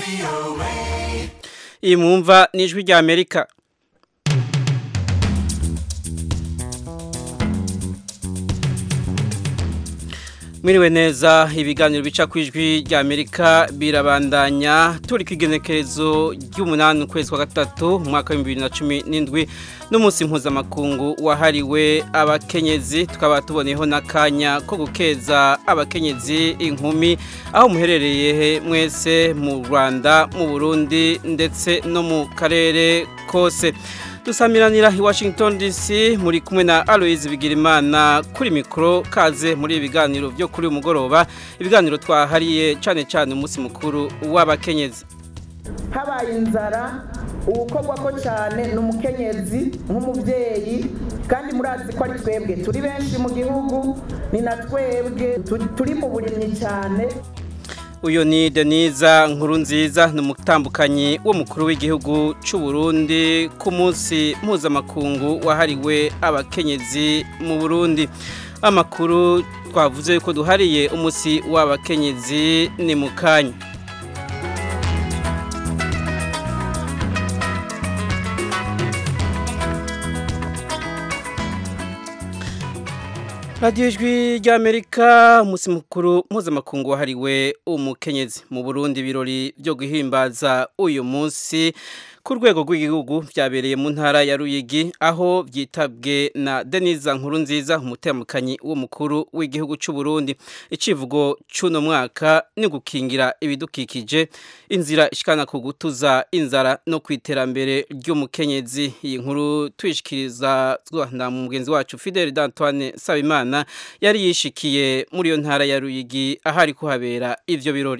iyi mwumva ni ijwi rya amerika mwiriwe neza ibiganiro bica ku ijwi rya amerika birabandanya turi ku igenekerezo ry'umunani ukwezi kwa gatatu mu mwaka w'ibihumbi bibiri na cumi n'indwi n'umunsi mpuzamakungu wahariwe abakenyezi tukaba tuboneyeho n'akanya ko gukeza abakenyezi inkumi aho muherereye mwese mu rwanda mu burundi ndetse no mu karere kose dusamiranira i washington dc muri kumwe na aloise bigirimana kuri mikoro kaze muri ibi biganiro byo kuri uyu mugoroba ibiganiro twahariye cyane cyane umunsi mukuru w'abakenyezi habaye inzara uwukorwa ko cyane ni umukenyezi nk'umubyeyi kandi murazi ko ari twebwe turi benshi mu gihugu ni na twebwe turi mu burimyi cyane uyu ni deniza nkuru nziza ni umutambukanyi w'umukuru w'igihugu cy'u Burundi ku munsi mpuzamakungu wahariwe abakenyezi mu burundi amakuru twavuze ko duhariye umunsi w'abakenyezi ni mu kanya radiyo ijwi ry'amerika umunsi mukuru mpuzamakungu wahariwe umukenyezi mu burundi ibirori byo guhimbaza uyu munsi ku rwego rw'igihugu byabereye mu ntara ya ruyigi aho byitabwe na deniza nkuru nziza umutemukanyi w'umukuru w'igihugu cy'u Burundi icivugo cy'uno mwaka ni gukingira ibidukikije inzira ishikana ku gutuza inzara no ku iterambere ry'umukenyezi iyi nkuru tuyishikiriza na mugenzi wacu Fidel d'Antoine Sabimana yari yishikiye muri iyo ntara ya ruyigi ahari kuhabera ivyo birori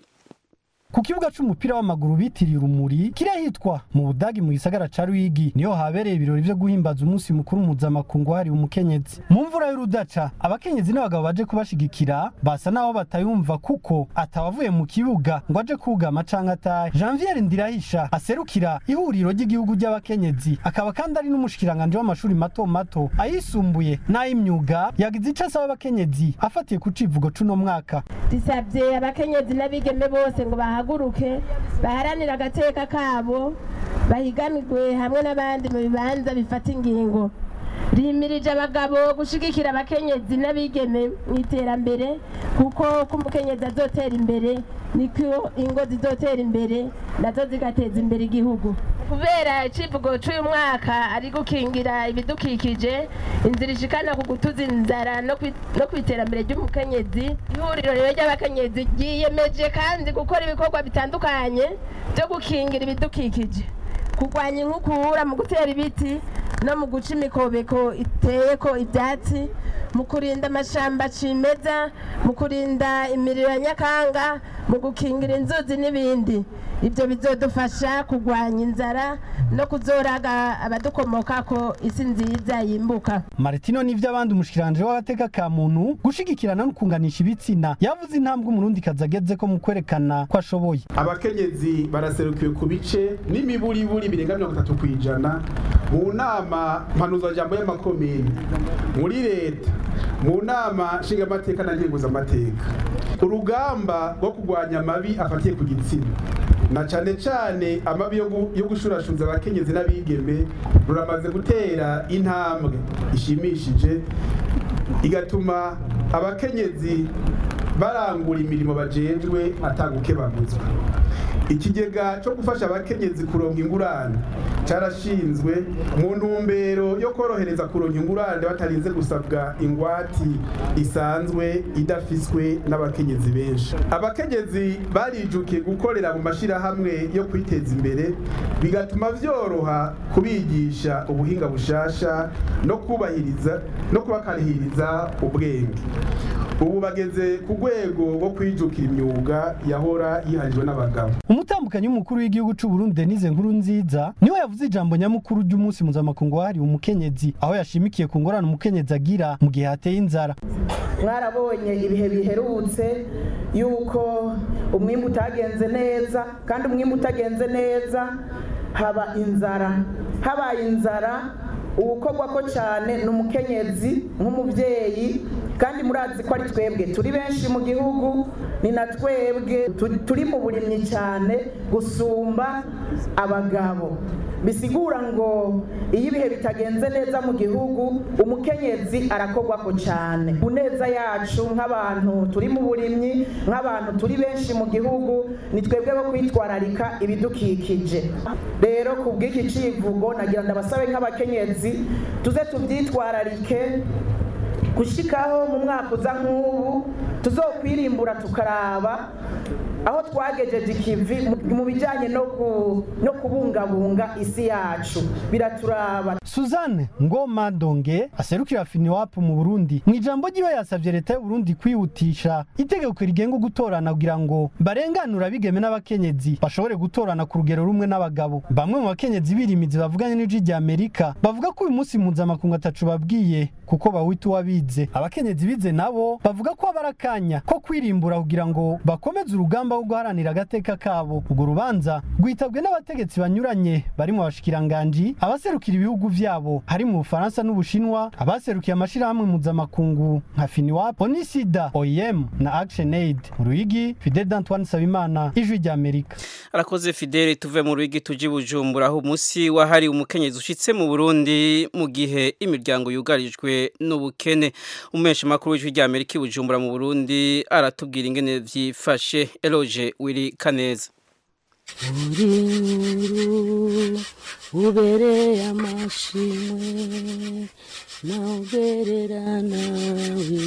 ku kibuga c'umupira w'amaguru bitiriye urumuri kirahitwa mu budagi mu gisagara ca Ruyigi niho habereye ibirori vyo guhimbaza umunsi mukuru mpuzamakungu hari umukenyezi mu mvura y'urudaca abakenyezi n'abagabo baje kubashigikira basa naho batayumva kuko atawavuye mu kibuga ngo aje kugama canke atahe Janvier Ndirahisha aserukira ihuriro ry'igihugu ry'abakenyezi akaba kandi ari n'umushikiranganje w'amashuri mato mato ayisumbuye n'ay'imyuga yagize ico asaba abakenyezi afatiye ku civugo c'uno mwaka disabye abakenyezi n'abigeme bose ngo bahaguruke baharanire agateka kabo bahiganirwe hamwe n'abandi mu bibanza bifata ingingo rimirije abagabo gushigikira abakenyezi n'abigeme mu iterambere kuko ko umukenyezi azotera imbere niko ingo zizotera imbere nazo zigateza imbere igihugu kubera icivugo cy'uyu mwaka ari gukingira ibidukikije inzira ishikana ku gutuza inzara no ku iterambere ry'umukenyezi ihuriro rero ry'abakenyezi ryiyemeje kandi gukora ibikorwa bitandukanye byo gukingira ibidukikije kurwanya inkukura mu gutera ibiti no mu guca imikobeko iteye ko ibyatsi mu kurinda amashamba cimeza mu kurinda imiriro ya nyakanga mu gukingira inzuzi n'ibindi ibyo bizodufasha kurwanya inzara no kuzoraga abadukomoka ko isi nziza yimbuka Martino nivyo abandi umushikiranje w'agateka ka muntu gushigikirana no kunganisha ibitsina yavuze intambwe umurundi kazageze ko mu kwerekana ko ashoboye abakenyezi baraserukiwe ku bice n'imiburiburi birenga mirongo itatu kw'ijana mu nama mpanuzajambo y'amakomini muri leta mu nama nshingamateka na nkenguzamateka urugamba rwo kurwanya amabi afatiye ku gitsina na cane cane amabi yo gushurashunza abakenyezi n'abigeme ruramaze gutera intambwe ishimishije igatuma abakenyezi barangura imirimo bajejwe atagukebaguzwa ikigega cyo gufasha abakenyezi kuronka ingurane carashinzwe mu ntumbero yo korohereza kuronka ingurane batarinze gusabwa ingwati isanzwe idafiswe n'abakenyezi benshi abakenyezi barijukiye gukorera mu mashirahamwe yo kwiteza imbere bigatuma vyoroha kubigisha ubuhinga bushasha no kubahiriza no kubakarihiriza ubwenge ubu bageze ku rwego rwo kwijukira imyuga yahora yiharijwe n'abagabo umutambukanyi w'umukuru w'igihugu c'u Burundi Denise Nkuru nziza niwe yavuze ijambo nyamukuru ry'umunsi mpuzamakungu wahariwe umukenyezi aho yashimikiye ku ngorane umukenyezi agira mu gihe hateye inzara mwarabonye ibihe biherutse yuko umwimbu utagenze neza kandi umwimbu utagenze neza haba inzara habaye inzara uwukorwa ko cyane ni umukenyezi nk'umubyeyi kandi murazi ko ari twebwe turi benshi mu gihugu ni na twebwe tu- turi mu burimyi cyane gusumba abagabo bisigura ngo iyo ibihe bitagenze neza mu gihugu umukenyezi arakogwako cyane ku neza yacu nk'abantu turi mu burimyi nk'abantu turi benshi mu gihugu ni twebwe bo kwitwararika ibidukikije rero ku bw'iki civugo nagira ndabasabe nk'abakenyezi tuze tubyitwararike gushikaho mu mwaka uza nk'ubu tuzokwirimbura tukaraba aho twagejeje ikivi mu- mu bijyanye no ku- no kubungabunga isi yacu biraturaba Suzanne Ngoma Donge aserukira Finiwap mu Burundi mu ijambo ryiwe yasavye leta y'u Burundi kwihutisha itegeko rigenga gutorana kugira ngo barenganura abigeme n'abakenyezi bashobore gutorana ku rugero rumwe n'abagabo bamwe mu bakenyezi birimizi bavuganye n'ijwi rya Amerika bavuga ko uyu munsi mpuzamakungu atacu babwiye kuko bawita uwabize abakenyezi bize nabo bavuga ko aba ari akanya ko kwirimbura kugira ngo bakomeze urugamba rwo guharanira agateka kabo urwo rubanza rwitabwe n'abategetsi banyuranye barimo abashikiranganji abaserukira ibihugu vyabo hari mu Bufaransa n'Ubushinwa abaserukiye amashirahamwe mpuzamakungu nka Finiwap Onisida OIM na ActionAid mu Ruyigi Fidel Antoine Sabimana ijwi rya Amerika arakoze fidele tuve mu rugi tuji bujumbura aho umunsi wahari umukenyezi ushitse mu burundi mu gihe imiryango yugarijwe n'ubukene umesha makuru w'ijwi rya amerika i bujumbura mu burundi aratubwira ingene vyifashe eloge wiri kaneza uri ubereye amashimwe nawuberera nawe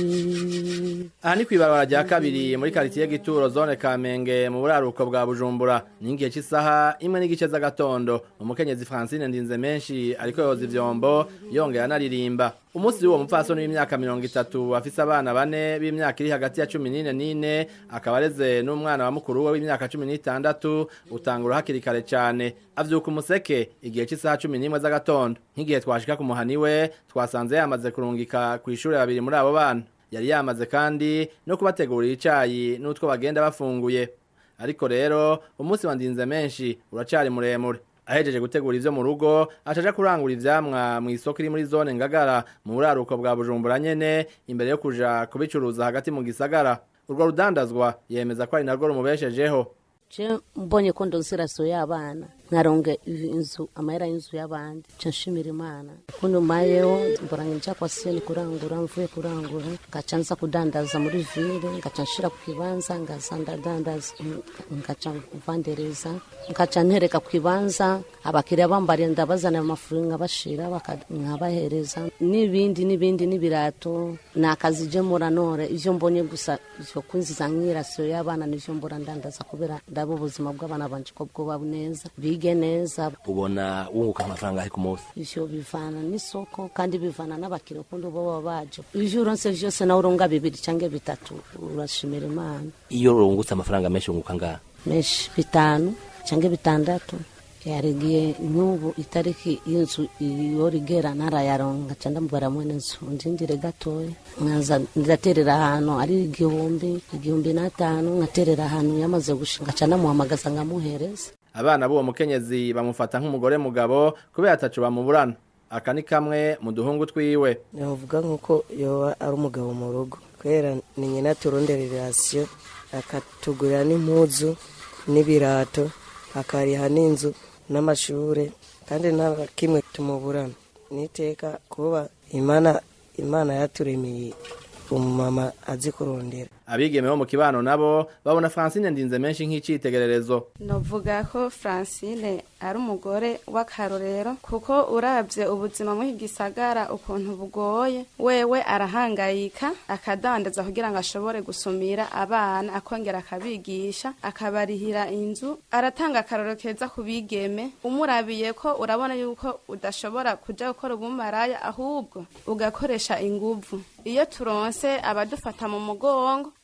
aha ni kw'ibarabara rya kabiri muri karitiye gituro zone kamenge mu buraruko bwa bujumbura ni igihe cy'isaha imwe n'igice z'agatondo umukenyezi francine ndinze menshi ariko yoza ivyombo yongera anaririmba umunsi w'uwo mupfasoni w'imyaka mirongo itatu afise abana bane b'imyaka iri hagati ya cumi n'ine n'ine akaba areze n'umwana wa mukuru we w'imyaka cumi n'itandatu utangura hakiri kare cane avyuka umuseke igihe cy'isaha cumi n'imwe z'agatondo nk'igihe twashika ku muhani we twasanze yamaze kurungika kw'ishure babiri muri abo bana yari yamaze kandi no kubategurira icayi n'utwo bagenda bafunguye ariko rero umunsi wa ndinze menshi uracari muremure ahejeje gutegura ivyo mu rugo acaja kurangura ivyamwa mu isoko iri muri zone ngagara mu buraruko bwa bujumbura nyene imbere yo kuja kubicuruza hagati mu gisagara urwo rudandazwa yemeza ko ari narwo rumubeshejeho je mbonye ko ndonsera so y'abana nkaronga inzu amahera y'inzu y'abandi ca nshimira imana kuno mayeho mbora nja kwa seni kurangura mvuye kurangura ngaca nza kudandaza muri ville ngaca nshira ku kibanza ngaza ndadandaza ngaca mvandereza ngaca ntereka ku kibanza abakiriya bambariye ndabazanira amafuru nkabashira baka- nkabahereza n'ibindi n'ibindi n'ibirato ni akazi je muranore ivyo mbonye gusa ivyo kunziza nk'irasiyo y'abana nivyo mbora ndandaza kubera ndaba ubuzima bw'abana banje ko bwoba neza bige neza ubona wunguka amafaranga ari ku munsi ivyo bivana n'isoko kandi bivana n'abakiriya ukundi baba baje ivyo uronse vyose nawe uronga bibiri canke bitatu urashimira imana iyo urungutse amafaranga menshi wunguka ngaha menshi bitanu canke bitandatu yarigiye nk'ubu itariki y'inzu iyo rigera ntarayaronka ca ndamubara mwene nzu ndindire gatoya nkaza ndaterera ahantu ari igihumbi igihumbi n'atanu nkaterera ahantu yamaze gushinga ca namuhamagaza nkamuhereza abana b'uwo mukenyezi bamufata nk'umugore mugabo kubera atacu bamuburana aka ni kamwe mu duhungu twiwe navuga nk'uko yoba ari umugabo mu rugo kubera ni nyina turondera irasiyo akatugurira n'impuzu n'ibirato akariha n'inzu n'amashure kandi nta kimwe tumuburana niteka kuba imana imana yaturemeye umumama azi kurondera abigeme bo mu kibano nabo babona francine ndinze menshi nk'icitegererezo novuga ko francine ari umugore w'akarorero kuko urabye ubuzima muri iki gisagara ukuntu bugoye wewe arahangayika akadandaza kugira ngo ashobore gusumira abana akongera akabigisha akabarihira inzu aratanga akarorero keza ku bigeme umurabiye ko urabona yuko udashobora kuja gukora ubumaraya ahubwo ugakoresha inguvu iyo turonse abadufata mu mugongo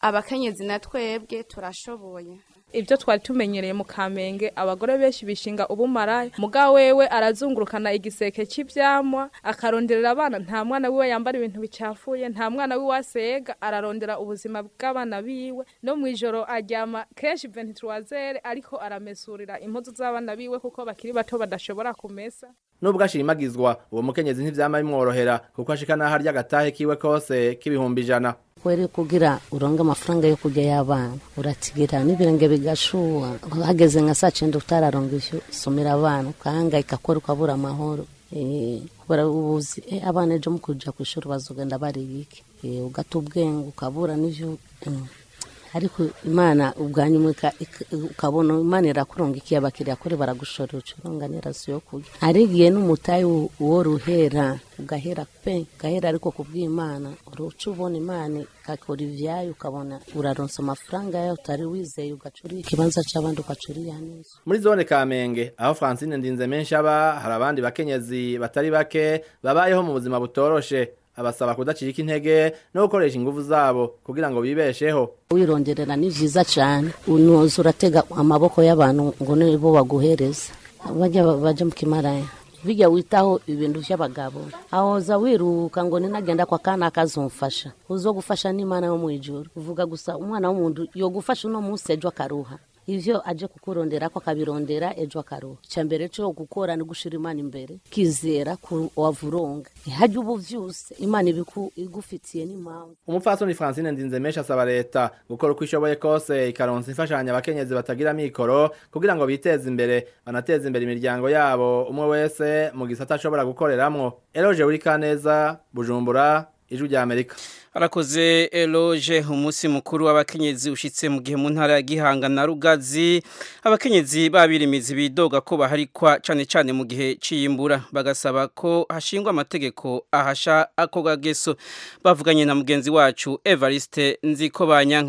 abakenyezi na twebwe turashoboye ibyo twari tumenyereye mu kamenge abagore benshi bishinga ubumaraya muga wewe arazungurukana igiseke cy'ibyamwa akaronderera abana nta mwana wiwe yambara ibintu bicafuye nta mwana wiwe asega ararondera ubuzima bw'abana biwe no mu ijoro aryama kenshi venturwazere ariko aramesurira impuzu z'abana biwe kuko bakiri bato badashobora kumesa nubwo ashimagizwa uwo mukenyezi ntivyama bimworohera kuko ashika naho arya agatahe kiwe kose k'ibihumbi ijana kweri kugira uronge amafaranga yo kurya y'abana uratigira n'ibirenge bigashuha hageze nka saa cyenda utararonga ivyo usomera abana ukahangayika kweri ukabura amahoro Eh, kubera ubuzi eh, abana ejo mu kuja kw'ishuri bazogenda bariye iki Eh, ugata ubwenge ukabura n'ivyo mm. ariko imana ubwanyuma ukabona imana irakuronga iki abakiriya kuri baragushorera ucuronga n'iraso yo kurya arigiye n'umutayi uwo ruhera ugahera pe ugahera ariko kubw'imana uruca ubona imana ikakora ivyayo ukabona uraronsa amafaranga yayo utari wizeye ugacuriye ikibanza c'abandi ugacuriya neza muri zone kamenge aho francine ndinze menshi aba hari abandi bakenyezi batari bake babayeho mu buzima butoroshe abasaba kudacika intege no gukoresha ingufu zabo kugira ngo bibesheho wironderera ni vyiza cane unoza uratega amaboko y'abantu ngo nibo baguhereza bajya baja mu kimaraya bijya witaho ibintu vy'abagabo ahoza wiruka ngo ninagenda kwa kana akazumfasha uzogufasha n'imana yo mwijuru uvuga gusa umwana w'umuntu yogufasha uno munsi ejo akaruha ivyo aje kukurondera ko akabirondera ejo akaruha icya mbere cyo gukora ni gushira imana imbere kizera ku wavuronga hajya ubu vyose imana ibiku igufitiye n'impamvu umupfasoni francine ndinze menshi asaba leta gukora uko ishoboye kose ikaronsa imfashanyo abakenyezi batagira mikoro kugira ngo biteze imbere banateze imbere imiryango yabo umwe wese mu gisata ashobora gukoreramwo eroje uri kaneza bujumbura ijwi rya amerika arakoze eloge umunsi mukuru w'abakenyezi ushitse mu gihe mu ntara ya gihanga na rugazi abakenyezi babirimizi bidoga ko baharikwa cane cane mu gihe ciyimbura bagasaba ko hashingwa amategeko ahasha ako gageso bavuganye na mugenzi wacu Evariste Nziko Banyanka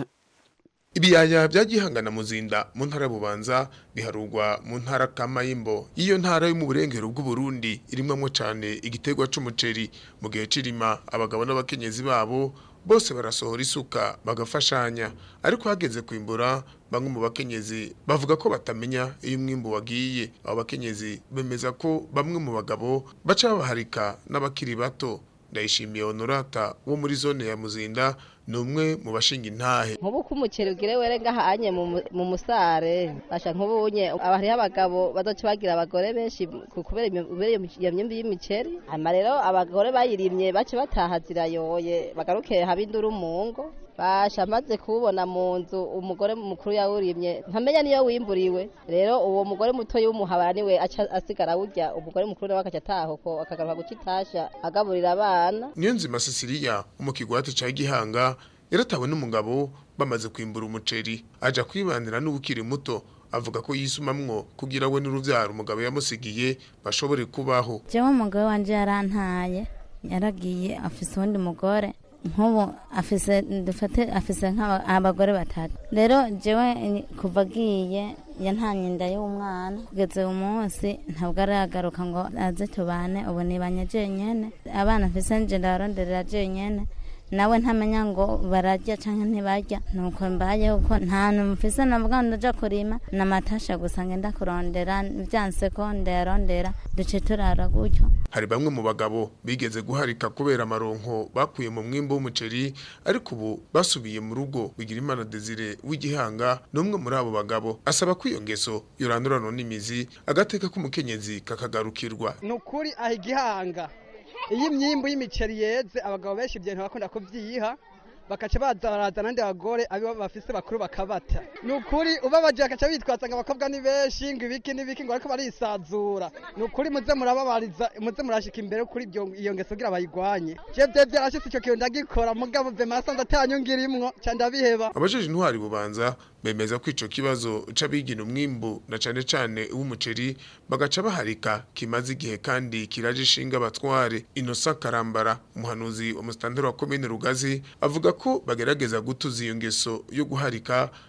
ibiyaya bya gihangana muzinda mu ntara bubanza biharugwa mu ntara kamayimbo iyo ntara yo mu burengero bw'uburundi irimwamo cyane igiterwa c'umuceri mu gihe cirima abagabo n'abakenyezi babo bose barasohora isuka bagafashanya ariko hageze kwimbura bamwe mu bakenyezi bavuga ko batamenya iyo umwimbu wagiye abo bakenyezi bemeza ko bamwe mu bagabo baca babaharika n'abakiri bato ndayishimiye honorata wo muri zone ya muzinda ni umwe mu bashinga intahe nk'ubu ko umuceri ugire were ngahanye mu musare basha nk'ubunye hariho abagabo bazoca bagira abagore benshi kubera iyo myumbi y'imiceri hanyuma rero abagore bayirimye bace bataha zirayoye bagaruke haba induru mu ngo basha maze kuwubona mu nzu umugore mukuru yawurimye ntamenya niyo wimburiwe rero uwo mugore muto y'umuhabara niwe aca asigara awurya umugore mukuru nawe akaca ataha uko akagaruka guca itasha agaburira abana niyo nzima Cecilia mu kigwati ca Gihanga yaratawe n'umugabo bamaze kwimbura umuceri aja kwibanira n'ubukiri muto avuga ko yisumamwo kugira we n'uruvyaro umugabo yamusigiye bashobore kubaho jewe umugabo wanje yarantaye yaragiye afise uwundi mugore nk'ubu afise dufate afise nk'abagore batatu rero jewe kuva agiye yantanye inda y'umwana kugeza uyu munsi ntabwo aragaruka ngo aze tubane ubu nibanye jenyene abana mfise nje ndabaronderera jenyene nawe ntamenya ngo bararya cyangwa ntibarya nuko mbayeho ko nta hantu mfise navuga ngo ndaja kurima namatasha gusa ngenda kurondera byanse ko ndayarondera duce turara gutyo hari bamwe mu bagabo bigeze guharika kubera amaronko bakuye mu mwimbo w'umuceri ariko ubu basubiye mu rugo bigira imana Desire w'igihanga n'umwe muri abo bagabo asaba ko iyo ngeso yorandurana n'imizi agateka k'umukenyezi kakagarukirwa ni ukuri aha igihanga iyo imyimbu y'imiceri yeze abagabo benshi ibyo bakunda kubyiha bakaca baza baraza n'andi bagore abo bafise bakuru bakabata ni ukuri ubabaje bakaca bitwaza ngo abakobwa ni benshi ngo ibiki n'ibiki ngo ariko barisazura ni ukuri muze murababariza muze murashika imbere kuri iyo ngeso kugira bayigwanye je vye vyarashitse ico kintu ndagikora mugabo vye masanze atanyungirimwo ca ndabiheba abajeje intwari bubanza bemeza ko ico kibazo c'abigina umwimbu na cane cane w'umuceri bagaca baharika kimaze igihe kandi kiraje ishinga abatware inosa karambara umuhanuzi wa mustanteri wa komine rugazi avuga ko bagerageza gutuza iyo ngeso yo guharika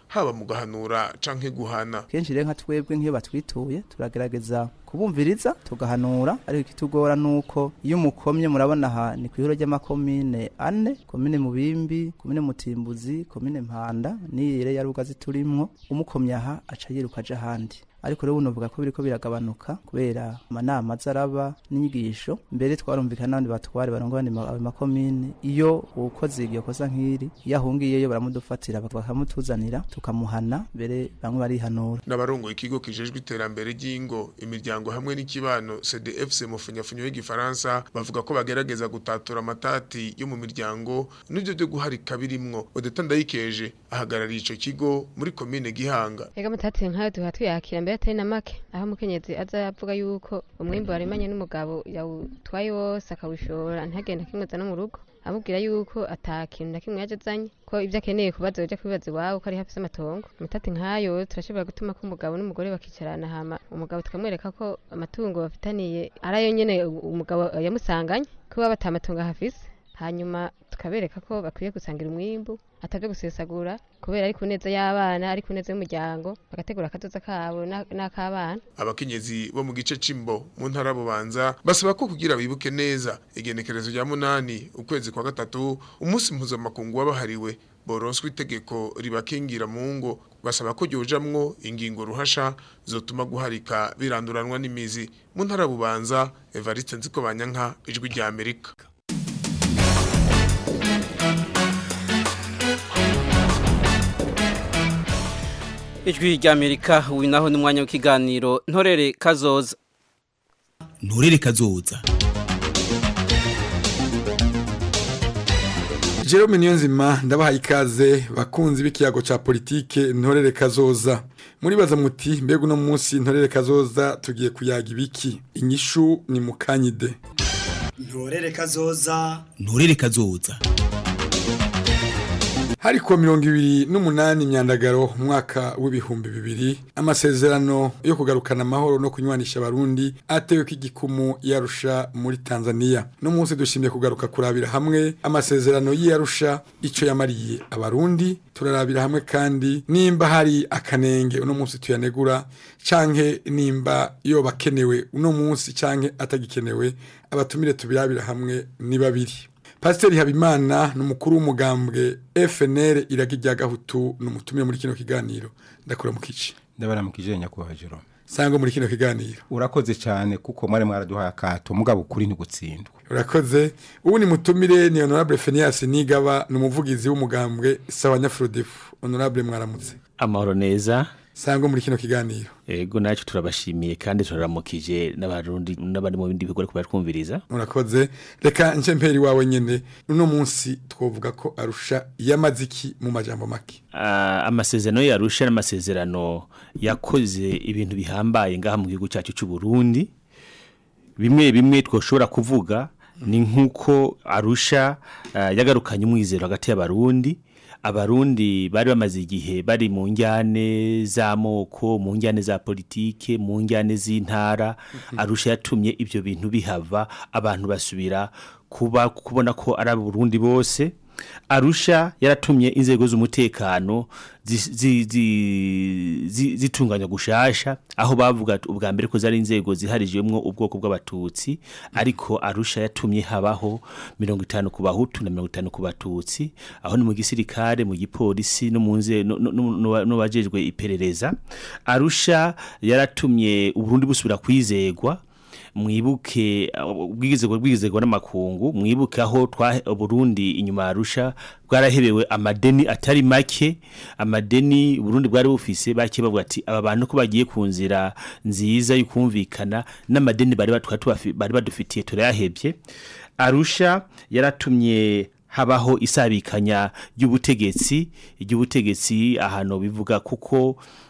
haba mu gahanura canke guhana kenshi rero nka twebwe nk'iyo batwituye turagerageza kubumviriza tugahanura ariko ikitugora nuko iyo umukomye murabona aha ni ku ihuro ry'amakomine ane komine mubimbi komine mutimbuzi komine mpanda n'iyire ya rugazi turimwo umukomye aha aca yiruka aja ahandi ariko rero unovuga ko biriko biragabanuka kubera amanama azaraba n'inyigisho mbere twarumvikana n'abandi batware barongo abandi ma- ayo makomine iyo ukoze iryo kosa nk'iri iyo ahungiyeyo baramudufatira bakamutuzanira tukamuhana mbere bamwe barihanura n'abarongoye ikigo kijejwe iterambere ry'ingo imiryango hamwe n'ikibano CDFC mu funyafunyo y'igifaransa bavuga ko bagerageza gutatura amatati yo mu miryango n'ibyo byo guharika birimwo Odeta Ndayikeje ahagarariye ico kigo muri komine Gihanga Ega mutati nkayo duha tuyakira mbere atari na make aho umukenyezi aza avuga yuko umwimbu warimanye n'umugabo yawutwaye wose akawushora ntagenda kimweza no mu rugo amubwira yuko ata kintu na kimwe yaje azanye ko ibyo akeneye kubaza yoja kubibaza iwabo ko ari hafi y'amatongo mutati nkayo turashobora gutuma ko umugabo n'umugore bakicarana hama umugabo tukamwereka ko amatungo bafitaniye ari ayo nyene umugabo yamusanganye ko baba ata matungo ahafise hanyuma tukabereka ko bakwiye gusangira umwimbu atabyo gusesagura kubera ari ku neza y'abana ari ku neza y'umuryango bagategura akazoza kabo na- n'ak'abana abakenyezi bo mu gice c'imbo mu ntara bubanza basaba ko kugira bibuke neza igenekerezo rya munani ukwezi kwa gatatu umunsi mpuzamakungu wabahariwe boronswa itegeko ribakingira mu ngo basaba ko ryojamwo ingingo ruhasha zotuma guharika biranduranwa n'imizi mu ntara bubanza Evariste Nziko Banyanka ijwi rya Amerika ijwi ry'amerika uyu naho ni umwanya w'ikiganiro ntorere kazoza nturere kazoza Jerome Niyonzima ndabahaye ikaze bakunzi b'ikiyago ca politike ntorere kazoza muribaza muti mbega uno munsi ntorere kazoza tugiye kuyaga ibiki inyishu ni mukanyide nturere kazoza nturere kazoza hari kuwa mirongo ibiri n'umunani imyandagaro umwaka w'ibihumbi bibiri amasezerano yo kugarukana amahoro no kunywanisha abarundi atewe ko igikumu yarusha muri tanzania no munsi dushimye kugaruka kurabira hamwe amasezerano y'iyarusha ico yamariye abarundi turarabira hamwe kandi nimba hari akanenge uno munsi tuyanegura canke nimba yoba akenewe uno munsi canke atagikenewe abatumire tubirabira hamwe ni babiri Pasiteri Habimana ni umukuru w'umugambwe FNL iragi rya Gahutu ni umutumire muri kino kiganiro ndakura mu kici ndabaramukije nyakubahwa Jerome sangwa muri kino kiganiro urakoze cyane kuko mwari mwaraduhaye akato mugabo ukuri ntigutsindwa urakoze ubu ni mutumire ni honorable Phineas Nigaba ni umuvugizi w'umugambwe sawa Nyafrodefu honorable mwaramutse amahoro neza sangwa muri kino kiganiro ego nacu turabashimiye kandi turaramukije n'abarundi n'abandi mu bindi bigo ariko baratwumviriza murakoze reka nce mperi wawe nyene uno munsi twovuga ko arusha yamaziki mu majambo make Ah, amasezerano yarusha n'amasezerano yakoze ibintu bihambaye ngaha mu gihugu cyacu cy'u Burundi bimwe bimwe twoshobora kuvuga ni nk'uko arusha ah, yagarukanye umwizero hagati y'abarundi abarundi bari bamaze igihe bari mu njyane z'amoko mu njyane za politike mu njyane z'intara arusha yatumye ibyo bintu bihava abantu basubira kuba kubona ko ari abarundi bose arusha yaratumye inzego z'umutekano zi- zi- zi- zi- zitunganya gushasha aho bavuga ati ubwa mbere ko zari inzego ziharijwemwo ubwoko bw'abatutsi ariko arusha yatumye habaho mirongo itanu ku bahutu na mirongo itanu ku batutsi aho ni mu gisirikare mu gipolisi no mu nze no- no- no- n'abajejwe iperereza arusha yaratumye uburundi busubira kwizegwa mwibuke ubwigizego bwigizego n'amakungu mwibuke aho twa Burundi inyuma ya Arusha bwarahebewe amadeni atari make amadeni Burundi bwari bufise bake bavuga ati aba bantu ko bagiye ku nzira nziza y'ukumvikana n'amadeni bari batwa tubafi- bari badufitiye turayahebye Arusha yaratumye habaho isabikanya ry'ubutegetsi ry'ubutegetsi ahantu bivuga kuko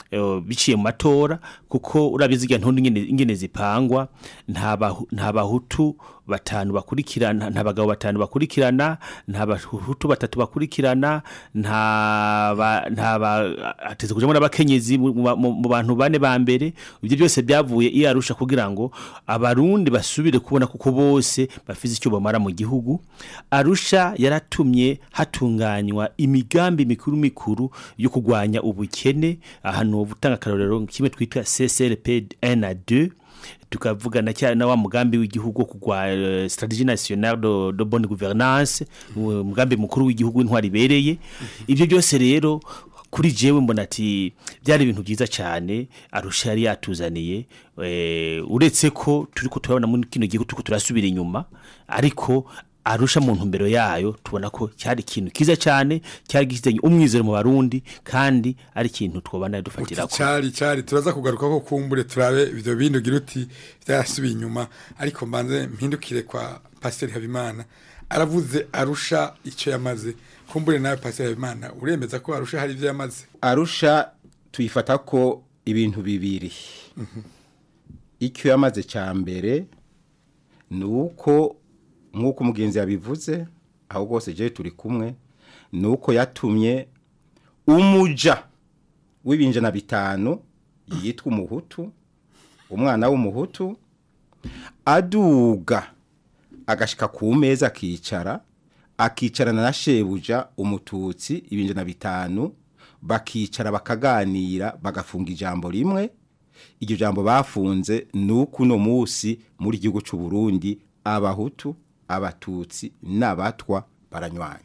eh, biciye mu matora kuko urabizi igihe ntundi ingene- ingene zipangwa nta bahu- nta bahutu batanu bakurikirana nta bagabo batanu bakurikirana nta bahutu batatu bakurikirana nta ba- nta ba hateze kujamo n'abakenyezi mu mu- mu- mu bantu bane ba mbere ibyo byose byavuye iyo arusha kugira ngo abarundi basubire kubona kuko bose bafite icyo bamara mu gihugu arusha yaratumye hatunganywa imigambi mikuru mikuru yo kurwanya ubukene ahantu gutanga akarorero kimwe twita CCRP 1 na 2 tukavugana cyane na wa mugambi w'igihugu wo kugwa eh, strategie nationale de, de bonne gouvernance uwo mugambi mukuru w'igihugu w'intwari ibereye ibyo byose rero kuri jewe mbona ati byari ibintu byiza cyane arusha yari yatuzaniye eh, uretse ko turi ko turabona muri kino gihugu turiko turasubira inyuma ariko arusha mu ntumbero yayo tubona ko cyari ikintu kiza cyane cyari gifitanye umwizero mu barundi kandi ari ikintu twobana dufatira ko cyari cyari turaza kugaruka ko kumbure turabe ibyo bindi ugira uti byarasubiye inyuma ariko mbanze mpindukire kwa pasiteri habimana aravuze arusha icyo yamaze kumbure nawe pasiteri habimana uremeza ko arusha hari ibyo yamaze arusha tuyifata ko ibintu bibiri icyo yamaze cya mbere ni uko nk'uko umugenzi yabivuze aho rwose je turi kumwe ni uko yatumye umuja w'ibinjana bitanu yitwa umuhutu umwana w'umuhutu aduga agashika ku meza akicara akicarana na shebuja umututsi ibinjana bitanu bakicara bakaganira bagafunga ijambo rimwe iryo jambo bafunze ni uko uno munsi muri gihugu cy'u Burundi abahutu abatutsi n'abatwa baranywanye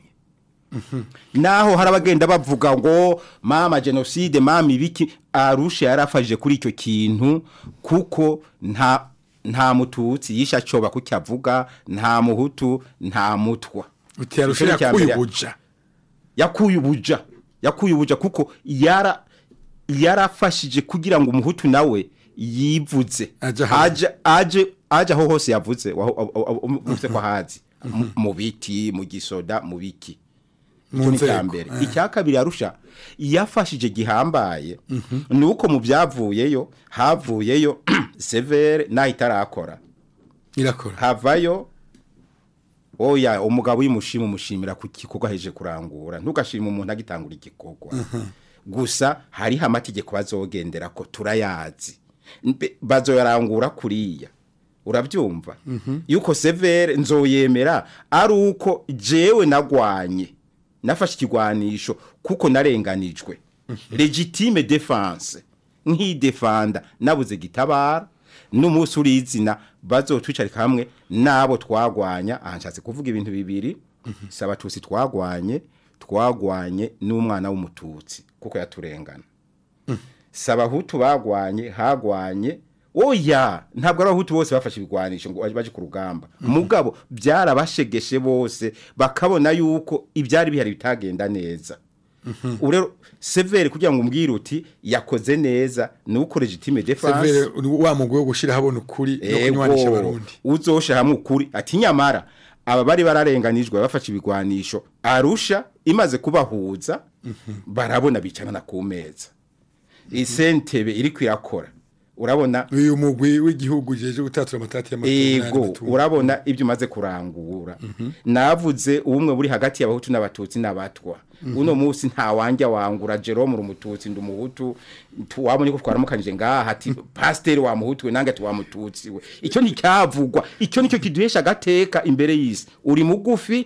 naho hari abagenda bavuga ngo mama jenoside mama ibiki arusha yarafashije kuri icyo kintu kuko nta nta mututsi yisha coba kucyo avuga nta muhutu nta mutwa uti arusha Icyo ni icya yakuye mbere. ubuja yakuye ubuja yakuye ubuja kuko yara yarafashije kugira ngo umuhutu nawe yivuze aje aje aje aho hose yavuze uvuze ko hazi Mu- mu biti mu gisoda mu biki Mu icyo ni nzego, icya mbere eh. icya kabiri yarusha yafashije gihambaye ni uko mu byavuyeyo havuyeyo severe naho itarakora irakora havayo oya umugabo uyimushima umushimira ku gikorwa aheje kurangura ntugashima umuntu agitangura igikorwa gusa hariho amategeko bazogendera ko turayazi Mbe- bazoyarangura kuriya urabyumva yuko severe nzoyemera ari uko jewe nagwanye nafashe ikigwanisho kuko narenganijwe legitime defense nk'idefanda nabuze gitabara n'umunsi urizina bazotwicarika hamwe n'abo twagwanya aha nshatse kuvuga ibintu bibiri si abatutsi twagwanye twagwanye n'umwana w'umututsi kuko yaturengana si abahutu bagwanye hagwanye oya ntabwo ari abahutu bose bafashe ibigwanisho ngo baje ku rugamba mugabo byarabashegeshe bose bakabona yuko ibyari bihari bitagenda neza ubu rero severe kugira ngo umbwire uti yakoze neza ni uko legitime defense severe wa mugwi wo gushira habona ukuri no kunywanisha Ego, abarundi uzosha hamwe ukuri ati nyamara aba bari bararenganijwe bafashe ibigwanisho arusha imaze kubahuza barabona bicarana ku meza isentebe iri kwirakora urabona uyu mugwi w'igihugu jeje gutatura amatati y'amatora ego urabona ibyo umaze kurangura navuze ubumwe buri hagati y'abahutu n'abatutsi n'abatwa uno munsi nta wanjya wangura Jerome rumututsi ndumuhutu wabonye ko twaramukanije ngaha ati pasiteri wa muhutu we nange ati wa mututsi we icyo nticyavugwa icyo nicyo kiduhesha agateka imbere y'isi uri mugufi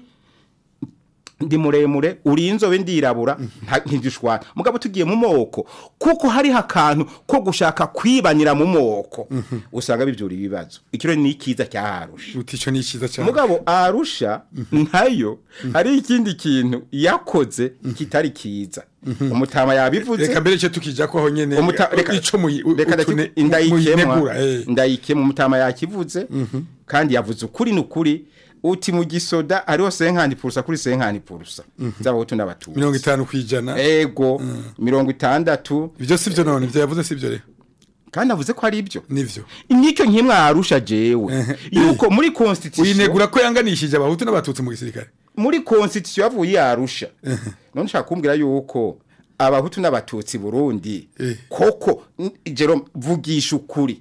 ndi muremure uri inzobe ndirabura nta- ntidushwana mugabo tugiye mu moko kuko hariho akantu ko gushaka kwibanira mu moko usanga bibyura ibibazo ikiro ni ikiza cyaharusha uti icyo ni icyiza cyane mugabo arusha nayo hari ikindi kintu yakoze kitari kiza umutama yabivuze reka mbere cyo tukijya ko aho nyene Umuta- reka- ico muyi reka utune- ndaki- ndayikemwa muyinegura, eh. ndayikemwa umutama yakivuze kandi yavuze ukuri n'ukuri uti mu gisoda hariho senkani purusa kuri senkani purusa z'abahutu n'abatutsi mirongo itanu kwijana ego mirongo itandatu ibyo sivyo none ibyo yavuze sivyo rero kandi avuze ko ari ibyo nivyo nicyo nkimwarusha jewe yuko muri constitution uyinegura ko yanganishije abahutu n'abatutsi mu gisirikare muri constitution yavuye yarusha none ushaka kumbwira yuko abahutu n'abatutsi burundi koko n- Jerome vugisha ukuri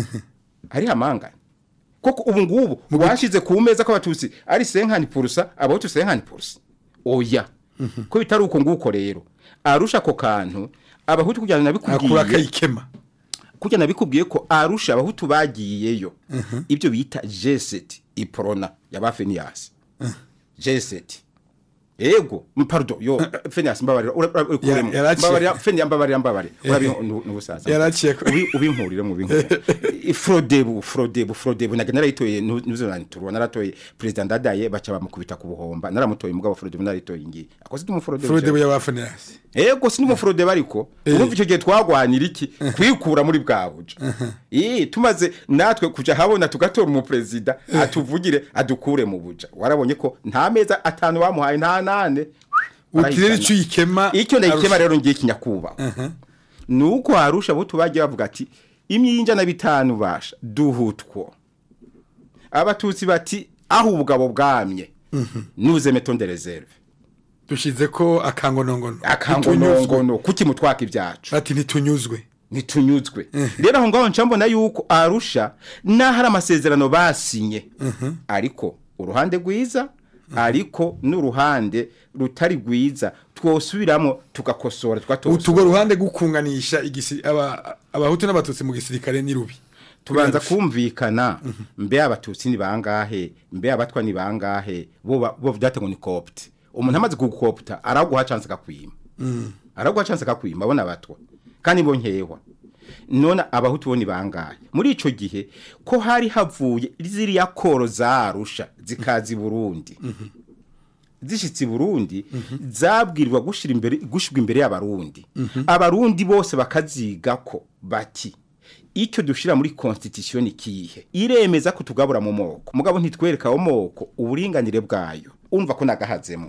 ari hamangana koko ubu ngubu washize ku meza ko abatutsi ari senkani purusa abahutu senkani purusa oya ko bitari uko nguko rero arusha ako kantu abahutu kugira ngo akura nabikubwiye akayikema kugira nabikubwiye ko arusha abahutu bagiyeyo ibyo bita jeseti iprona yaba feniyasi jeseti ego m- pardon yo feniyasi mbabarira ura- ura- ukuremo. Ya- yaraciye. mbabarira feniyasi mbabarira mbabarira urabi n'ubusaza Yaraciye ko- Ubi- ubinkurire mu binkurire frodebu frodebu frodebu nage narayitoye nuzo nanturwa naratoye president ndadaye baca bamukubita ku buhomba naramutoye mugabo frodebu narayitoye ngi akoze mu frodebu Frodebu y'abafanirasi Ego si n'umufurode bariko urumva icyo gihe twagwanira iki kwikura muri bwa buja eh tumaze natwe kuja habona tugatora umuprezida atuvugire adukure mu buja warabonye ko nta meza atanu bamuhaye nta nane utirere icyo uyikema icyo nayikema Arusha. rero ngiye kinyakuba nuko harusha abo tubagiye bavuga ati imyinja na bitanu basha duhutwo abatutsi bati aho ubugabo bwamye nuze metonde reserve dushize ko akangonongono akangonongono kuki mutwaka ibyacu ati ntitunyuzwe ntitunyuzwe rero aho ngaho nca mbona yuko arusha naho ari amasezerano basinye ariko uruhande rwiza ariko n'uruhande rutari rwiza twosubiramo tugakosora tugatosora utugo ruhande gukunganisha igisi aba abahutu n'abatutsi mu gisirikare ni rubi tubanza kumvikana mbe abatutsi ni bangahe mbe abatwa ni bangahe bo ba- bo vyate ngo ni copte umuntu amaze kugukopta araguha chance akakwima Mm. araguha chance akakwima abona abatwa kandi bo nkehwa none abahutu bo ni bangahe muri ico gihe ko hari havuye ziriya koro zarusha zikazi Burundi zishitse i Burundi zabwirwa gushira imbere gushirwa imbere y'abarundi abarundi bose bakaziga ko bati icyo dushira muri constitution kihe iremeza ko tugabura mu moko mugabo ntitwereka aho moko uburinganire bwayo umva ko nagahazemo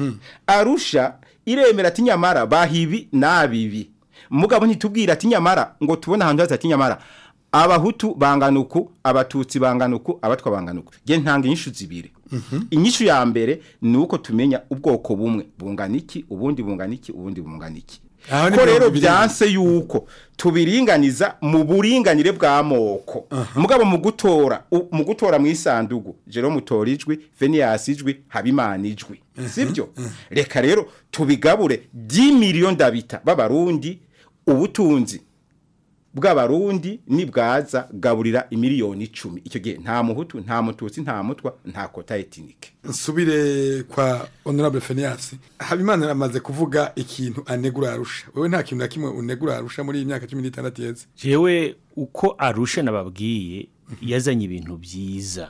arusha iremera ati nyamara bahibi nabibi mugabo ntitubwira ati nyamara ngo tubone ahantu haza ati nyamara abahutu bangana uku abatutsi bangana uku abatwa bangana uku nge ntanga inyishu zibiri inyishu ya mbere ni uko tumenya ubwoko bumwe bungana iki ubundi bungana iki ubundi bungana iki Aho ni ko mirongo rero ibiri. byanse yuko tubiringaniza mu buringanire bw'amoko mugabo mu gutora u- mu gutora mu isandugu Jerome utora ijwi Phineas ijwi Habimana ijwi sibyo reka rero tubigabure 10 miliyoni ndabita b'abarundi ubutunzi bw'abarundi nibwaza gaburira imiliyoni icumi icyo gihe nta muhutu nta mututsi nta mutwa nta kota etnike nsubire kwa honorable Phineas habimana amaze kuvuga ikintu anegura arusha wewe nta kintu na kimwe unegura arusha muri iyi myaka 16 yeze jewe uko arusha nababwiye yazanye ibintu byiza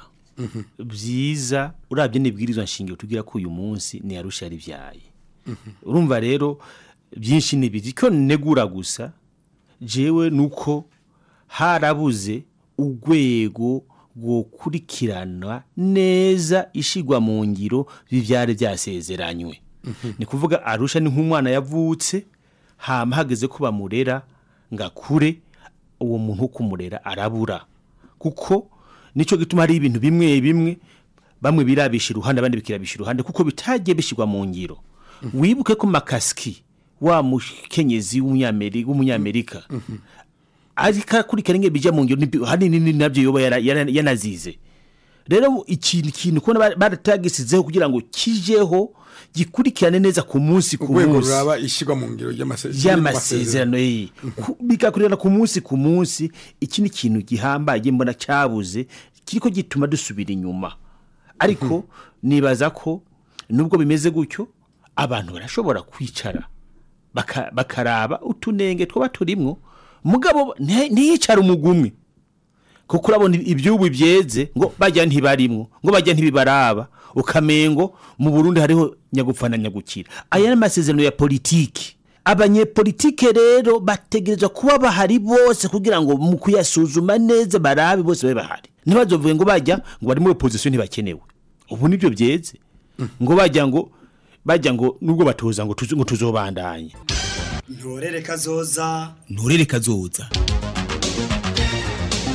byiza urabye n'ibwirizwa nshingiro tugira ko uyu munsi ni arusha yari byaye urumva rero byinshi ni biri ko negura gusa jewe nuko harabuze urwego rwokurikirana neza ishigwa mu ngiro by'ibyari byasezeranywe ni kuvuga arusha ni nk'umwana yavutse hama hageze ko bamurera ngo akure uwo muntu wo kumurera arabura kuko nicyo gituma hari ibintu bimwe bimwe bamwe birabisha iruhande abandi bikirabisha iruhande kuko bitagiye bishyirwa mu ngiro wibuke ko makasiki wa mukenyezi w'umunyameri- w'umunyamerika ariko akurikirana ingendo bijya mu ngiro nibi- hanini ni nabyo yoba yara- yara- yanazize rero ikintu kintu kubona ba- baratagisizeho kugira ngo kijeho gikurikirane neza ku munsi ku urwego munsi ruraba ishyirwa mu ngiro ry'amasezerano y'amasezerano ye Ku- bigakurikirana ku munsi ku munsi iki ni ikintu gihambaye mbona cyabuze kiriko gituma dusubira inyuma ariko nibaza ko nubwo bimeze gutyo abantu barashobora kwicara baka- bakaraba utunenge twaba turimwo mugabo nti- ntiyicare umugumwe kuko urabona ibyubu byeze ngo bajya ntibarimwo ngo bajya ntibibaraba ukamengo mu Burundi hariho nyagupfa na nyagukira aya ni amasezerano ya politiki abanyepolitike rero bategerezwa kuba bahari bose kugira ngo mu kuyasuzuma neza barabe bose babe bahari ntibazovuge ngo bajya ngo bari muri opposition ntibakenewe ubu nibyo byeze ngo bajya ngo bajya ngo nubwo batoza ngo tuzo- ngo tuzobandanye ntorere kazoza ntorere kazoza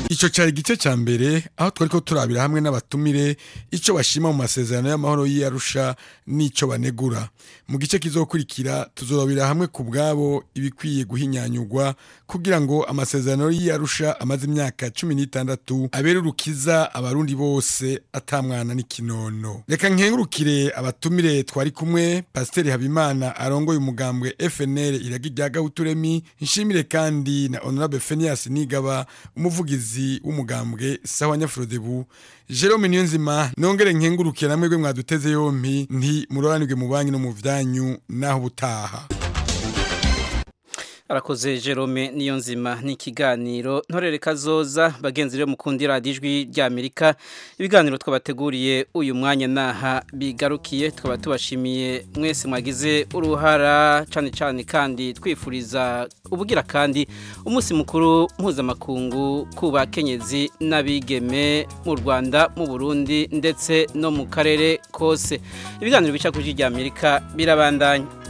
Ico cari igice ca mbere aho twariko turabira hamwe n'abatumire ico bashima mu masezerano y'amahoro y'Arusha n'ico banegura. Mu gice kizokurikira tuzorabira hamwe ku bwabo ibikwiye guhinyanyurwa kugira ngo amasezerano y'Arusha amaze imyaka 16 abere urukiza abarundi bose atamwana n'ikinono. Reka nkengurukire abatumire twari kumwe Pasiteri Habimana arongoye umugambwe FNL iragi rya Gahuturemi nshimire kandi na Honorable Phineas Nigaba umuvugizi w'umugambwe sawa Nyafrodebu Jerome Niyonzima nongere nkengurukire namwe gwe mwaduteze yompi nti muroranirwe mu banki no mu vyanyu naho butaha arakoze Jerome niyo nzima n'ikiganiro ntorere kazoza bagenzi rero mukundira radijwi rya Amerika ibiganiro twabateguriye uyu mwanya naha bigarukiye twaba tubashimiye mwese mwagize uruhara cyane cyane kandi twifuriza ubugira kandi umunsi mukuru mpuzamakungu ku bakenyezi n'abigeme mu Rwanda mu Burundi ndetse no mu karere kose ibiganiro bica kuri rya Amerika birabandanya